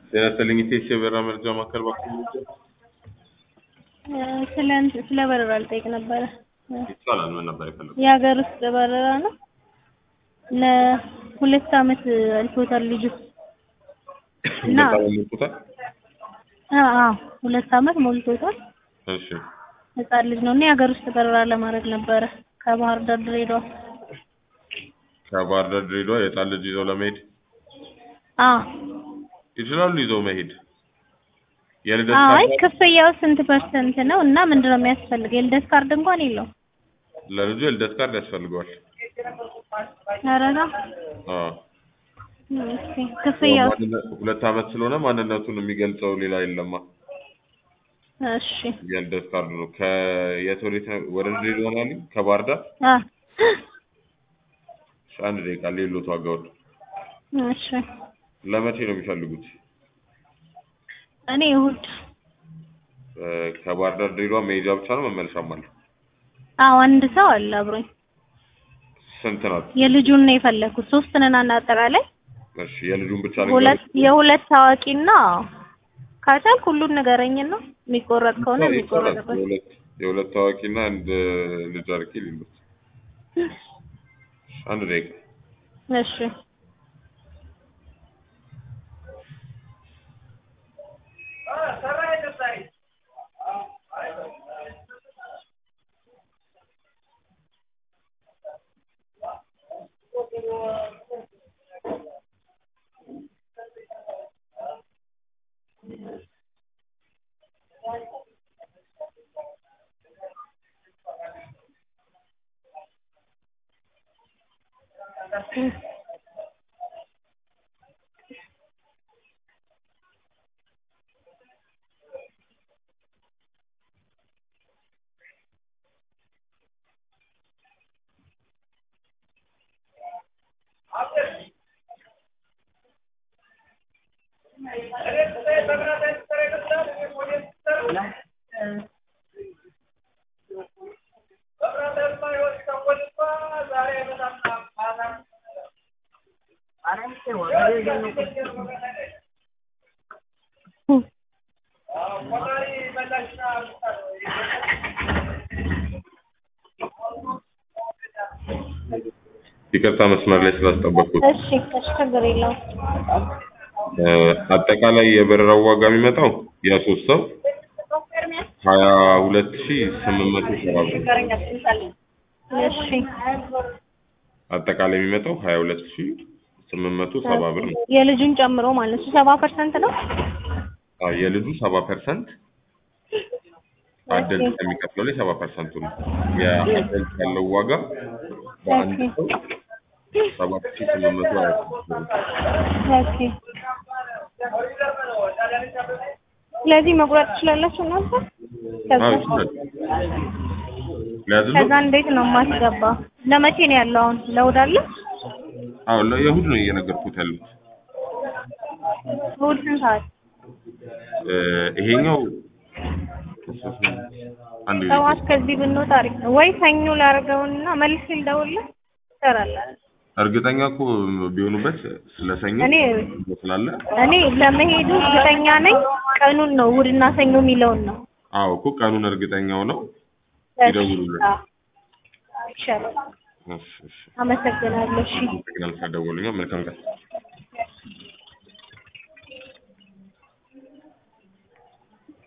ጤና ይስጥልኝ ኢቴስ የበረራ መረጃ ማዕከል እባክዎ ስለ እንትን ስለ በረራ ልጠይቅ ነበረ። ይቻላል። ምን ነበር የፈለጉት? የሀገር ውስጥ በረራ ነው። ለሁለት አመት አልፎታል ልጁ እና ሁለት ዓመት ሞልቶታል? አዎ አዎ ሁለት አመት ሞልቶታል። እሺ ህጻን ልጅ ነው እና የሀገር ውስጥ በረራ ለማድረግ ነበረ ከባህር ዳር ድሬዳዋ። ከባህር ዳር ድሬዳዋ የህፃን ልጅ ይዘው ለመሄድ አዎ ይችላሉ። ይዘው መሄድ የልደት አይ ካርድ ክፍያው ስንት ፐርሰንት ነው እና ምንድን ነው የሚያስፈልግ? የልደት ካርድ እንኳን የለውም። ለልጁ የልደት ካርድ ያስፈልገዋል። ኧረ ነው አዎ ኦኬ። ክፍያው ማንነ- ሁለት አመት ስለሆነ ማንነቱን የሚገልጸው ሌላ የለማ። እሺ የልደት ካርድ ነው። ከየት ወዴት ነው? ወደ ድሬዳዋ ነው ያሉኝ? ከባህር ዳር አ እሺ፣ አንድ ደቂቃ ሌሎት ዋጋውን እሺ ለመቼ ነው የሚፈልጉት? እኔ እሑድ እ፣ ከባህር ዳር ድሬዳዋ መሄጃ ብቻ ነው መመለሻም አለ? አዎ አንድ ሰው አለ አብሮኝ። ስንት ናት? የልጁን ነው የፈለኩት። ሶስት ነን አጠቃላይ እሺ የልጁን ብቻ ሁለት ልንገርሽ? የሁለት ታዋቂና ካቻልክ ሁሉን ንገረኝና የሚቆረጥ ከሆነ ይቻላል። የሚቆረጥበት የሁለት የሁለት ታዋቂና አንድ ልጅ አድርጌ ሊሉት አንድ ደቂቃ እሺ ይቅርታ መስመር ላይ ስላስጠበቅኩት። እሺ እሺ ችግር የለውም። እ፣ አጠቃላይ የበረራው ዋጋ የሚመጣው የሶስት ሰው ሀያ ሁለት ሺ ስምንት መቶ ሰባ ብር እሺ አጠቃላይ የሚመጣው ሀያ ሁለት ሺ ስምንት መቶ ሰባ ብር ነው። የልጁን ጨምሮ ማለት ነው። ሰባ ፐርሰንት ነው። አዎ፣ የልጁ ሰባ ፐርሰንት አደልት ከሚከፍለው ላይ ሰባ ፐርሰንቱ ነው። የአደልት ያለው ዋጋ በአንድ ሰው ሰባት ሺ ስምንት መቶ ሀያ ስድስት ብር ነው። ኦኬ ስለዚህ መቁረጥ ትችላላችሁ እናንተ? ከዛ አዎ ይችላል። ሊያዝሉ ከዛ እንዴት ነው የማስገባ? ለመቼ ነው ያለው አሁን? ለእሑድ አለ? አዎ ለየሁድ ነው እየነገርኩት ያሉት። እሑድ ስንት ሰዓት? እ፣ ይሄኛው አንድ ጊዜ ጠዋት ከዚህ ብንወጣ አሪፍ ነው። ወይ ሰኞ ላድርገውና መልሼ ልደውልልህ ትሰራለህ? እርግጠኛ እኮ ቢሆኑበት ስለሰኞ እኔ ስላለ እኔ ለመሄዱ እርግጠኛ ነኝ። ቀኑን ነው እሑድና ሰኞ የሚለውን ነው። አዎ እኮ ቀኑን እርግጠኛው ነው ይደውሉልን። አዎ፣ ይሻላል። እሺ እሺ አመሰግናለሁ። እሺ አመሰግናለሁ ስለደወሉልኝ። መልካም ቀን